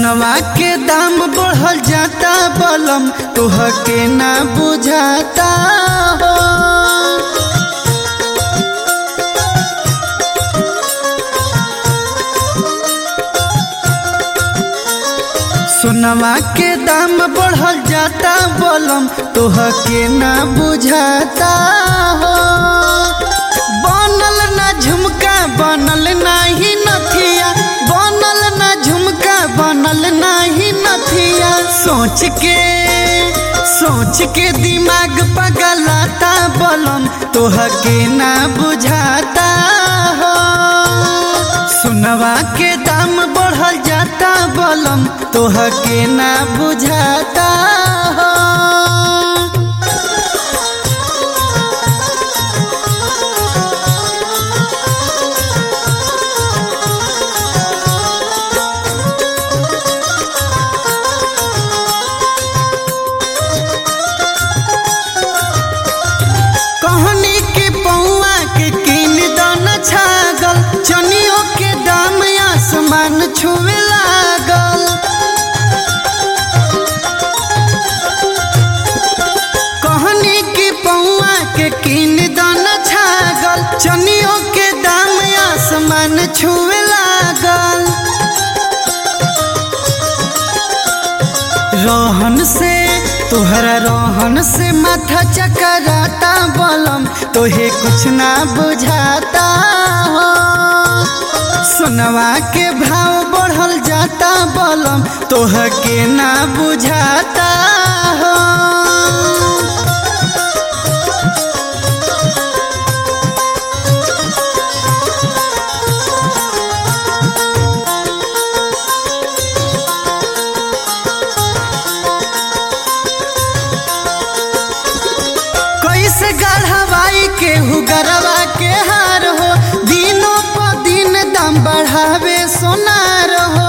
सोनवा के दाम बढ़ल जाता बलम तोह के ना बुझाता हो सोनवा के दाम बढ़ल जाता बलम तोह के ना बुझाता हो बनल ना झुमका बनल नाही नथिया बनल ना झुमका बनल नाही नथिया सोच के सोच के दिमाग पगलाता बलम तोह के ना बुझाता हो सुनवा के दाम बढ़ल जाता बलम तोह के ना बुझाता हो कहनी के पौआ के किन दान छागल चनियों के दाम आसमान छुए लागल कहनी के पौआ के किन दान छागल चनियों के दाम आसमान छुए लागल रोहन से तोहरा रोहन से माथा चकराता बलम तोहे कुछ ना बुझाता हो सुनवा के भाव बढ़ल जाता बलम तोह के ना बुझाता हो कैसे गढ़वाई के हुगरवा के हार हो दिनों पर दिन दाम बढ़ावे सोनार हो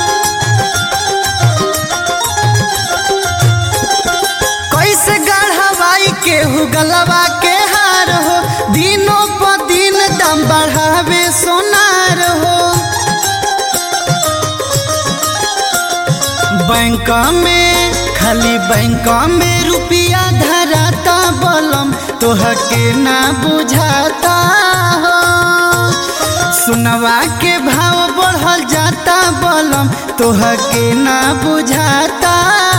कैसे गढ़वाई के हुगलवा के हार हो दिनों पर दिन दाम बढ़ावे सोनार हो बैंक में खाली बैंक में रुपया धराता बलम तोह के ना बुझाता हो सुनवा के भाव बढ़ल जाता बलम तोह के ना बुझाता